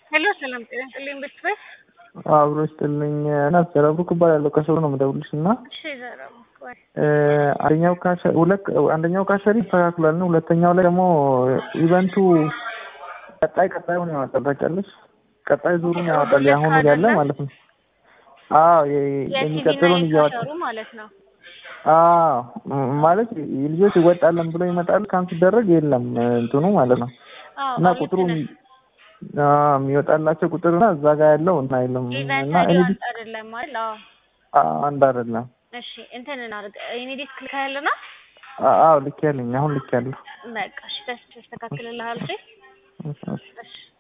ሄሎ ሰላም ጤና ይስጥልኝ ቤተሰብ አብሮ ይስጥልኝ እና ዘረብሩክ እባላለሁ ከሰው ነው የምደውልሽ እና እሺ ዘረብሩክ ወይ አንደኛው ካሸ ሁለት አንደኛው ካሸሪ ይስተካክሏል ነው ሁለተኛው ላይ ደግሞ ኢቨንቱ ቀጣይ ቀጣዩን ያወጣል ታውቂያለሽ ቀጣይ ዙሩን ያወጣል የአሁኑ ያለ ማለት ነው አዎ የሚቀጥለውን እያወጣ እያወጣሩ ማለት ነው አዎ ማለት ልጆች ይወጣለን ብሎ ይመጣል ካም ሲደረግ የለም እንትኑ ማለት ነው አዎ እና ቁጥሩ የሚወጣላቸው ቁጥር እና እዛ ጋር ያለው እና የለም ኢቨንት እና እኔ አይዲ አይደለም ማለት አዎ አንድ አይደለም እሺ እንትን እናድርግ እኔ ዲስክ ልካ ያለና አዎ ልክ ያለኝ አሁን ልክ ያለሁ በቃ እሺ ተስተካክልልሃል እሺ እሺ